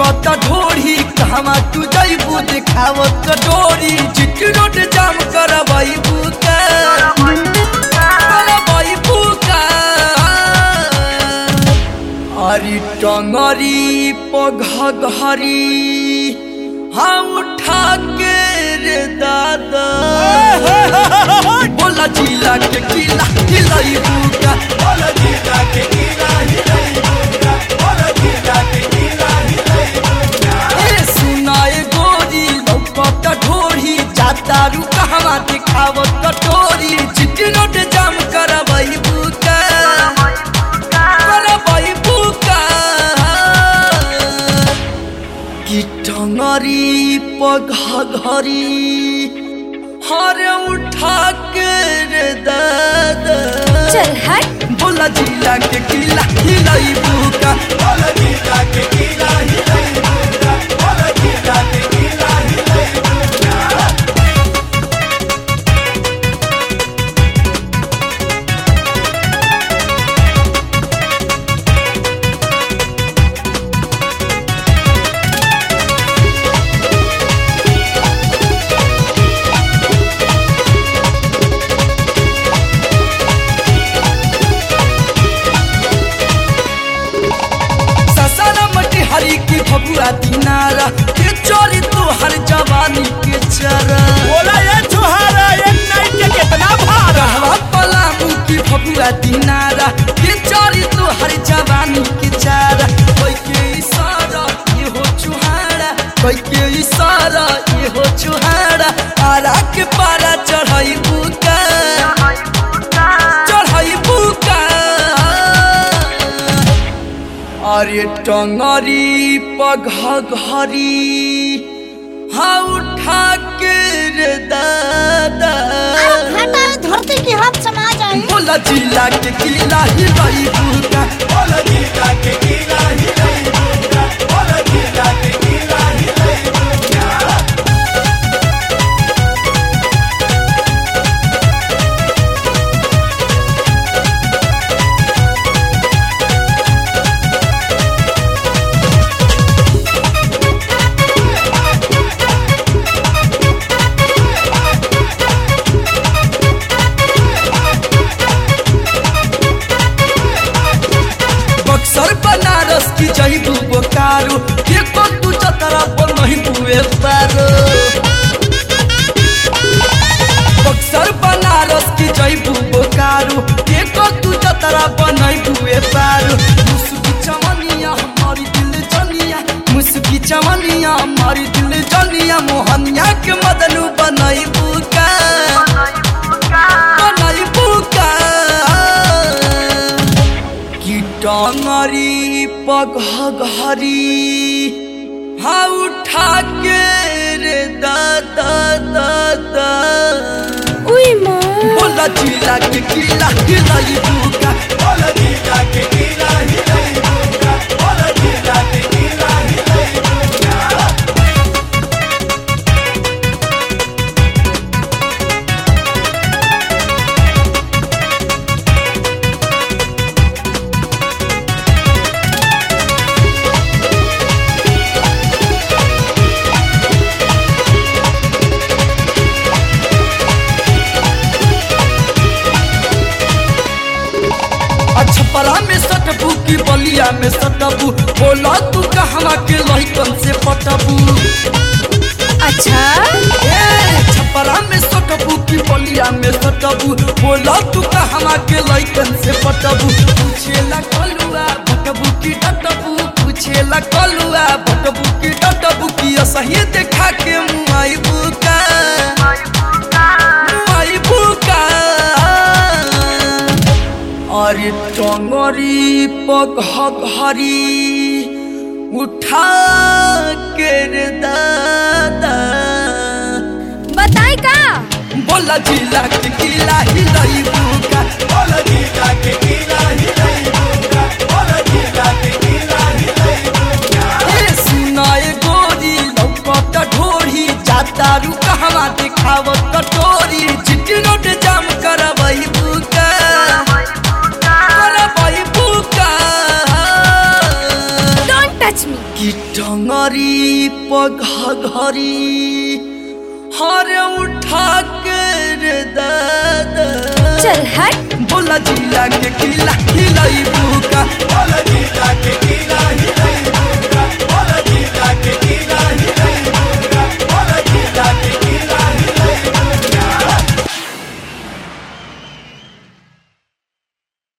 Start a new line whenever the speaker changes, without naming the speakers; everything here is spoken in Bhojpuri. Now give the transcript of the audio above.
लौकत ढोरी कहवा तू जइबू देखावत डोरी चिट्टी रोड जाम करबइबू का करबइबू का अरे टंगरी पघघरी हाँ उठा के रे दादा बोला जिला के किला हिलाई बुका बोला जिला के किला हिलाई बुका बोला जिला के किला हिलाई बुका ए सुनाए गोरी लौकत ढोरी जाता रू कहवा दिखावत कटोरी चिट्टी नोट जाम करबई बुका करबई बुका कि टंगरी पघघरी हरे उठा के रे दादा
चल हट
बोला जिला के किला हिलाई बुका बोला जिला के किला हिलाई बुका बोला जिला के किला हिलाई बुका ससाना मटी हरी की भगुआ दिनारा के चोरी तो हर जवानी के चरा
बोला ये छुहारा एक नाइट के कितना भाड़ा
कहवा पलामू की भगुआ दिनारा के चोरी तो हर जवानी के चारा कोई के इशारा ये हो चुहारा कोई के इशारा ये हो चुहारा आरा के पारा चढ़ाई बुका चढ़ाई बुका अरे टंगरी पघघरी हाँ उठा के रे दादा
हटा धरती की हाथ समा जाए
बोला जिला के किला हिलाई बुका बोला जिला के किला हिलाई बुका बोला जिला के किला हिलाई बुका बक्सर बनारस की जईबू बोकारो के को तू चतरा पर नहीं हुए पारो बक्सर बनारस की जईबू बोकारो के को तू चतरा पर नहीं हुए पारो मुस्की चमनिया हमारी दिल जनिया मुस्की चमनिया हमारी दिल जनिया मोहनिया के मदनू बनाई बुका बनाई बुका कि टंगरी पघघरी हाँ उठा के रे दादा दादा
उई माँ
बोला जिला के किला हिलाई बुका बोला जिला के किला हिलाई बुका बोला जिला के किला हिलाई बुका छपरा में सटबू की बलिया में सटबू बोला तू कहवा के लहिकन से पटबू
अच्छा
ए, छपरा में सटबू की बलिया में सटबू बोला तू कहवा के लहिकन से पटबू पूछेला कलुआ भटबू की डटबू पूछेला कलुआ भटबू की डटबू की असही देखा के मुआई बुका मुआई बुका अरे टंगरी पघघरी उठा के रे दादा
बताई का
बोला जिला के किला हिलाई बुका बोला जिला के किला हिलाई बुका बोला जिला के किला हिलाई बुका ए सुनाए गोरी लौकत ढोरी जाता रू कहवा दिखावत कटोरी चिट्टी नोट जाम करबई बुका करबई बुका
डोंट टच टच मी
कि टंगरी पघरी हर उठा के रे दादा
चल हट
बोला जिला के किला हिलाई बुका बोला जिला के किला हिलाई बुका